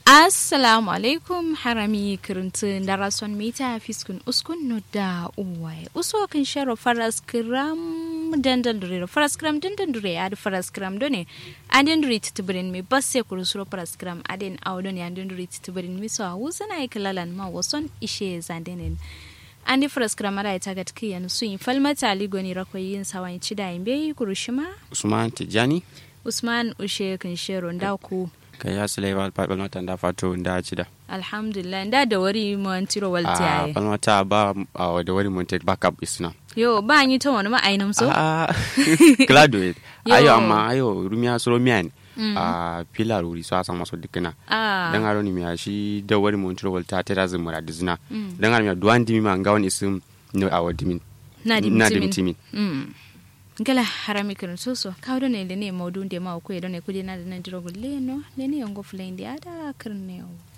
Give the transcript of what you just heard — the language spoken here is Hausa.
assalamu alaikum harami kirintin darason mita fiskun uskun no da uwaye uso kan sharo faras kiram dandan dure faras kiram dandan dure ya da faras kiram done adin dure titibirin mi basse kurusuro faras kiram adin awdon ya adin dure titibirin mi so hausa na ikilalan ma wason ishe zandenen andi faras kiram ada ita gatki yan su in falmata ligoni rakoyin sawan cida imbe kurushima usman tijani usman ushe kan sharo ndaku ka ya sile wal pa palmata da fato da ci da alhamdulillah da da wari mon tiro a waltiyaye palmata ba a da wani mun take backup isna yo ba yi ta wani ma'ainam so a glado it Yo. ayo amma ayo rumiya soro miyan a pilar wuri so asan maso dikina ah dan aro ni miya shi da wani mun tiro walta ta da zumura dizna dan aro miya duwan dimi ma ngawon isim no awo dimin na di na mutimin timin mm gala harami kan soso kawdo ne da ne maudu da ma ko da ne kudi na da na diro gulle no ne ne yango fulende ada karne